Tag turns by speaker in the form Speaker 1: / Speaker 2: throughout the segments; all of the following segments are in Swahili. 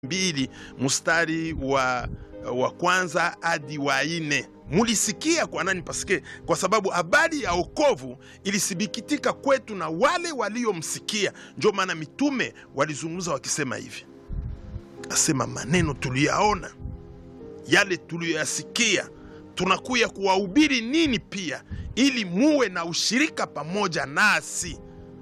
Speaker 1: mbili mstari wa, wa kwanza hadi wa nne mulisikia kwa nani? Pasike kwa sababu habari ya okovu ilisibikitika kwetu na wale waliomsikia. Ndio maana mitume walizungumza wakisema hivi, asema maneno tuliyaona, yale tuliyoyasikia, tunakuya kuwahubiri nini pia, ili muwe na ushirika pamoja nasi,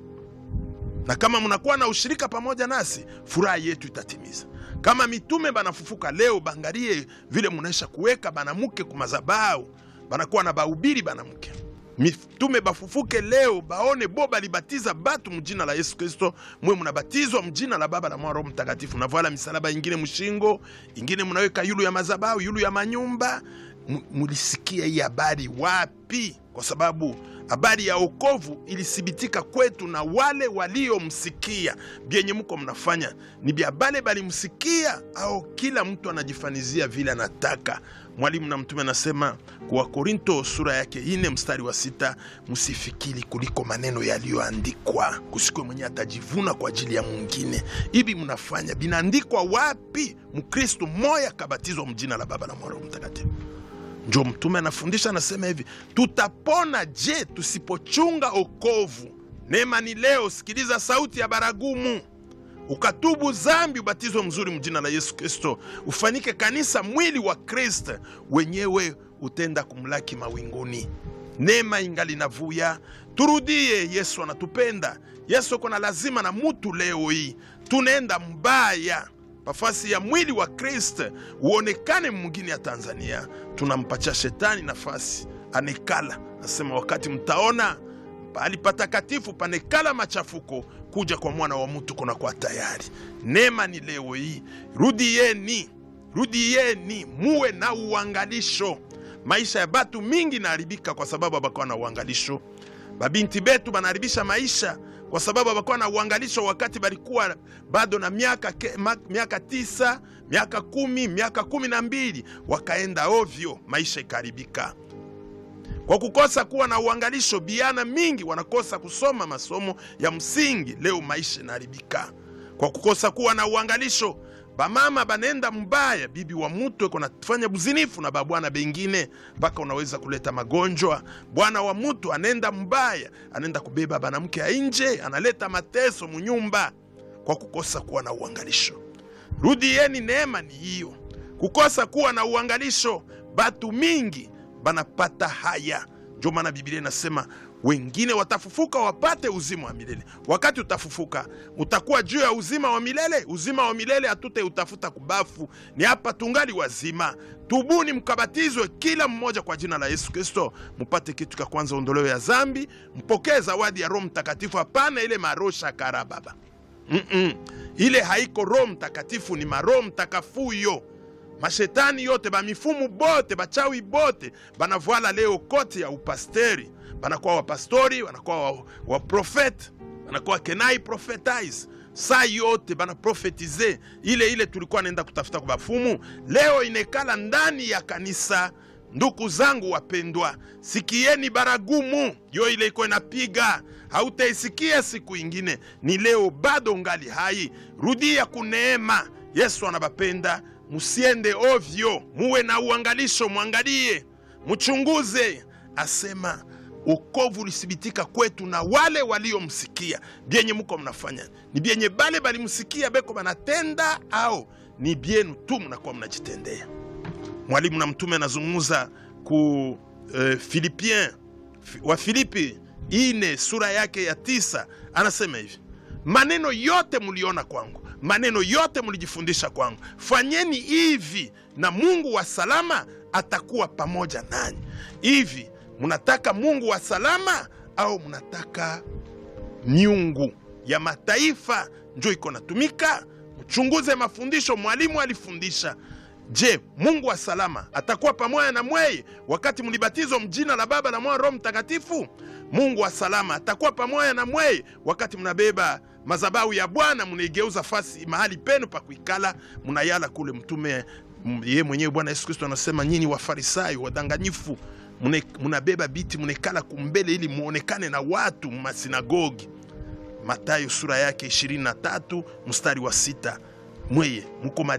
Speaker 1: na kama mnakuwa na ushirika pamoja nasi, furaha yetu itatimiza kama mitume banafufuka leo, bangalie vile munaisha kuweka banamuke kumazabau, banakuwa na bahubiri banamuke. Mitume bafufuke leo, baone bo balibatiza batu mujina la Yesu Kristo, mwe munabatizwa mjina la Baba na Mwana Roho Mtakatifu, navala misalaba ingine mushingo, ingine munaweka yulu ya mazabau, yulu ya manyumba. Mulisikia hii habari wapi? Kwa sababu habari ya okovu ilithibitika kwetu na wale waliomsikia. Byenye muko mnafanya ni bya bale balimsikia, au kila mtu anajifanizia vile anataka? Mwalimu na mtume anasema kwa Korinto sura yake ine mstari wa sita msifikiri kuliko maneno yaliyoandikwa, kusikwe mwenye atajivuna kwa ajili ya mwingine. Hivi mnafanya binaandikwa wapi? Mkristu moya kabatizwa mjina la Baba na Mwana Roho Mtakatifu. Njo mtume anafundisha anasema hivi, tutapona je tusipochunga okovu? Neema ni leo, sikiliza sauti ya baragumu, ukatubu zambi, ubatizwe mzuri mjina la Yesu Kristo, ufanyike kanisa mwili wa Kristo, wenyewe utenda kumlaki mawinguni. Neema ingali navuya, turudie. Yesu anatupenda. Yesu uko na lazima na mutu. Leo hii tunaenda mbaya pafasi ya mwili wa Kristo uonekane mwingine ya Tanzania, tunampacha shetani nafasi anekala. Nasema wakati mtaona pahali patakatifu panekala machafuko, kuja kwa mwana wa mtu kuna kwa tayari. Neema ni leo hii, rudieni, rudieni, muwe na uangalisho. Maisha ya batu mingi naharibika kwa sababu abakuwa na uangalisho. Babinti betu banaharibisha maisha kwa sababu abakuwa na uangalisho wakati balikuwa bado na miaka, ke, ma, miaka tisa miaka kumi miaka kumi na mbili wakaenda ovyo, maisha ikaharibika kwa kukosa kuwa na uangalisho. Biana mingi wanakosa kusoma masomo ya msingi, leo maisha inaharibika kwa kukosa kuwa na uangalisho. Bamama banenda mbaya, bibi wa mutu eko nafanya buzinifu na babwana bengine mpaka unaweza kuleta magonjwa. Bwana wa mutu anenda mbaya, anenda kubeba banamke ya nje, analeta mateso munyumba kwa kukosa kuwa na uangalisho. Rudieni, neema ni hiyo, kukosa kuwa na uangalisho. Batu mingi banapata haya, ndio maana Biblia inasema wengine watafufuka wapate uzima wa milele. Wakati utafufuka utakuwa juu ya uzima wa milele. Uzima wa milele hatute utafuta kubafu, ni hapa tungali wazima. Tubuni mkabatizwe kila mmoja kwa jina la Yesu Kristo, mupate kitu cha kwanza, ondoleo ya zambi, mpokee zawadi ya Roho Mtakatifu. Hapana ile marosha kara baba mm -mm. Ile haiko Roho Mtakatifu, ni maroho mtakafuyo mashetani yote bamifumu bote bachawi bote banavwala leo koti ya upasteri banakuwa wapastori banakuwa waprofete wa banakuwa kenai profetize saa yote banaprofetize ile ile tulikuwa naenda kutafuta kwa bafumu, leo inekala ndani ya kanisa. Ndugu zangu wapendwa, sikieni baragumu yo ile iko inapiga, hautaisikia siku ingine, ni leo bado ngali hai. Rudia kuneema, Yesu anabapenda. Musiende ovyo, muwe na uangalisho, mwangalie, mchunguze. Asema ukovu ulithibitika kwetu na wale waliomsikia. Byenye muko mnafanya ni byenye bale balimsikia beko banatenda, au ni byenu tu mnakuwa mnajitendea? Mwalimu na mtume anazungumza ku uh, Filipien wa Filipi ine sura yake ya tisa, anasema hivi maneno yote muliona kwangu maneno yote mlijifundisha kwangu, fanyeni hivi na Mungu wa salama atakuwa pamoja nanyi. Hivi mnataka Mungu wa salama au mnataka miungu ya mataifa njo iko natumika? Mchunguze mafundisho mwalimu alifundisha. Je, Mungu wa salama atakuwa pamoja na mweye wakati mlibatizwa mjina la Baba na Mwana Roho Mtakatifu? Mungu wa salama atakuwa pamoja na mweye wakati mnabeba madhabahu ya Bwana munaigeuza fasi mahali penu pa kuikala, munayala kule. Mtume ye mwenyewe Bwana Yesu Kristo anasema nyinyi Wafarisayo wadanganyifu, munabeba biti munekala kumbele ili muonekane na watu masinagogi. Matayo sura yake 23 mstari wa sita. mweye muko